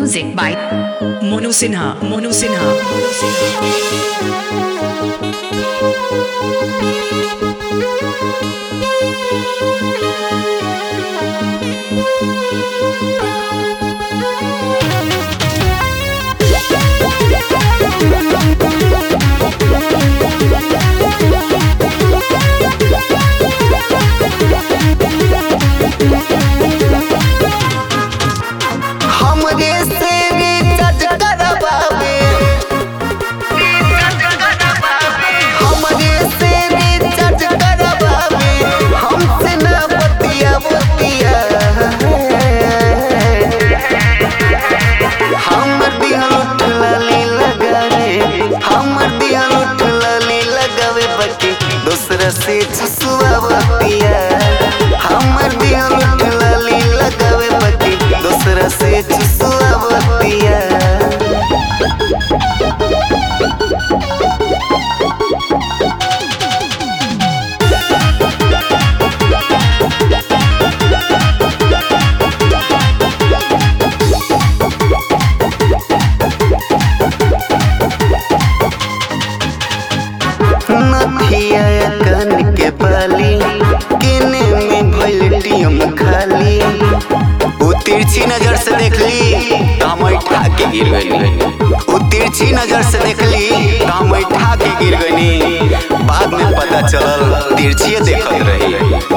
Music by Monu Sinha. Monu Sinha. Monu Sinha. हमरे से recharge करवावे हमरे से रिचार्ज करवावे हमसे ना बतिया बतिया हमर दिहल उठलाली लगावे हमर दिहल उठलाली लगावे बकी दूसरा से छुसुआ बतिया हमर दिहल उठलाली लगावे बकी दूसरा से छुसुआ बतिया नथिया कान के बाली केने में भइल टीम खाली उ तिरछी नजर से देखली तो हम ठा के गिर गई उ तिरछी नजर से देखली तो हम ठा के गिर गई बाद में पता चलल तिरछिए देखत रही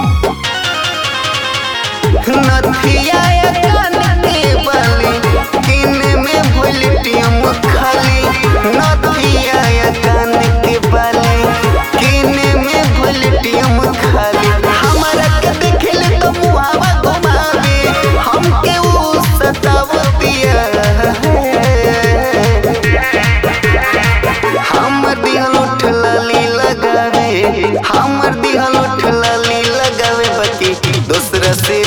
नथिया कान के बाली केने में भइल टीम खाली नथिया कान के बाली केने में भइल टीम खाली हमरा के देखले तो मुहावा घुमावे हमके उ सतावतिया हमर दिहल उठलाली लगावे हमर दिहल उठलाली लगावे बकी दूसरा से